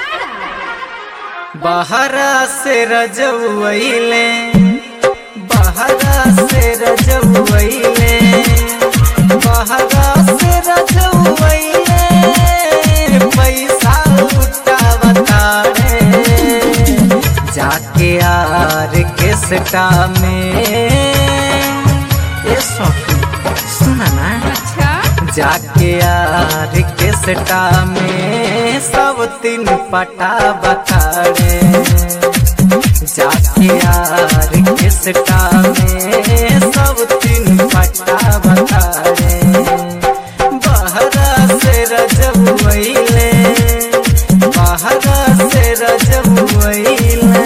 बहरा से रजवैले बहरा से रजवैले बहरा से रजवैले पैसा उठावता रे जाके यार के सटा में ये सौखी सुना ना अच्छा जाके यार के सटा में सब तीन पटा बखाड़े जाके यार के सटा में सब तीन पटा बखाड़े बहरा से रजब वैले बहरा से रजब वैले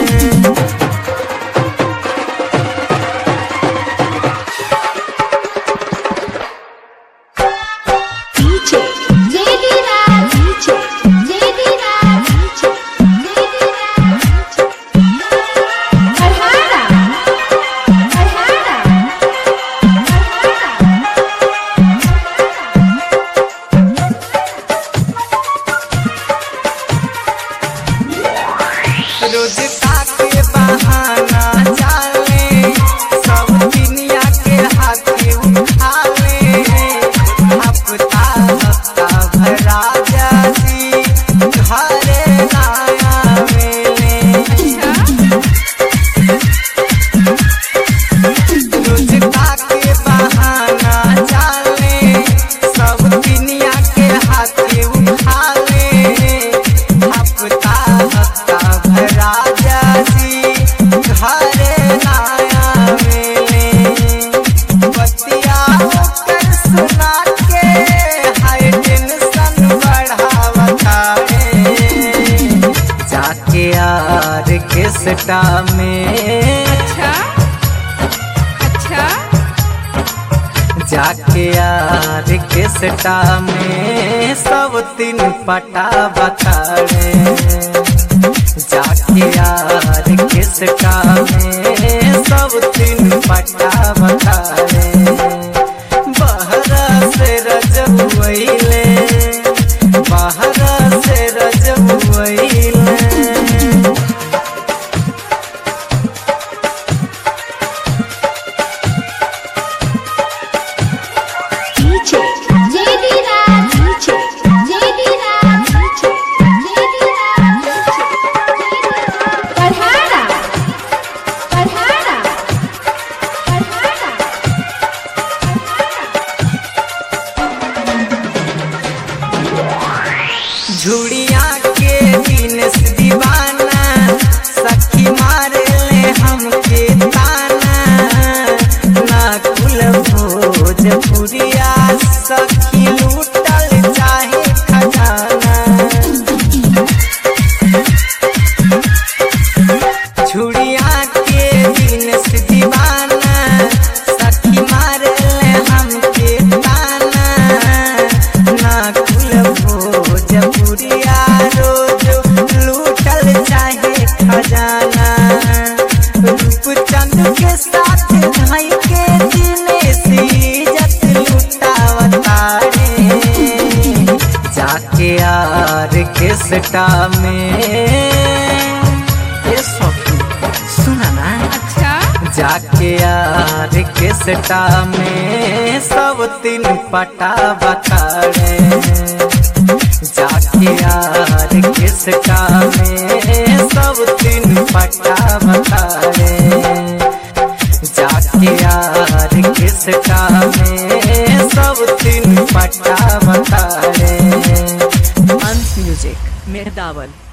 DJ JD Raj DJ JD Raj DJ JD Raj Farhana Farhana रोज के बहाना चाले सब दुनिया के हाथी उठाले हफ्ता हफ्ता भरा जाती घरे नया मेले रोज के बहाना चाले सब दुनिया के हाथी उठाले हफ्ता हफ्ता भरा जाती घरे नया मेले बतिया कर सुना के हाय टेंशन बढ़ावता है जाके यार के सटा में अच्छा अच्छा जाके यार के सटा में सब तीन पटा बखाड़े जाके यार के सटा में सब तीन पटा बखाड़े बहरा से रजब वैले बहरा से रजब वैले DJ JD Raj DJ JD Raj DJ JD Raj Farhana Farhana Farhana झुड़िया के दिन से दीवाना सखी मारे ले हमके ताना ना कुल भोजपुरिया सखी लूटल चाहे खजाना झुड़िया के दिन से दीवाना सखी मारे ले हमके ताना ना कुल भोजपुरिया रोज लूटल चाहे खजाना रूपचंद के साथ भाई के दिने से इज्जत लुटावता रे जाके यार के सटा में ये सौखी सुना ना अच्छा जाके यार के सटा में सब तीन पटा बखाड़े जाके यार के सटा में सब तीन पटा बखाड़े जाके यार के सटा में सब तीन पटा बखाड़े अंश म्यूजिक मेहदावल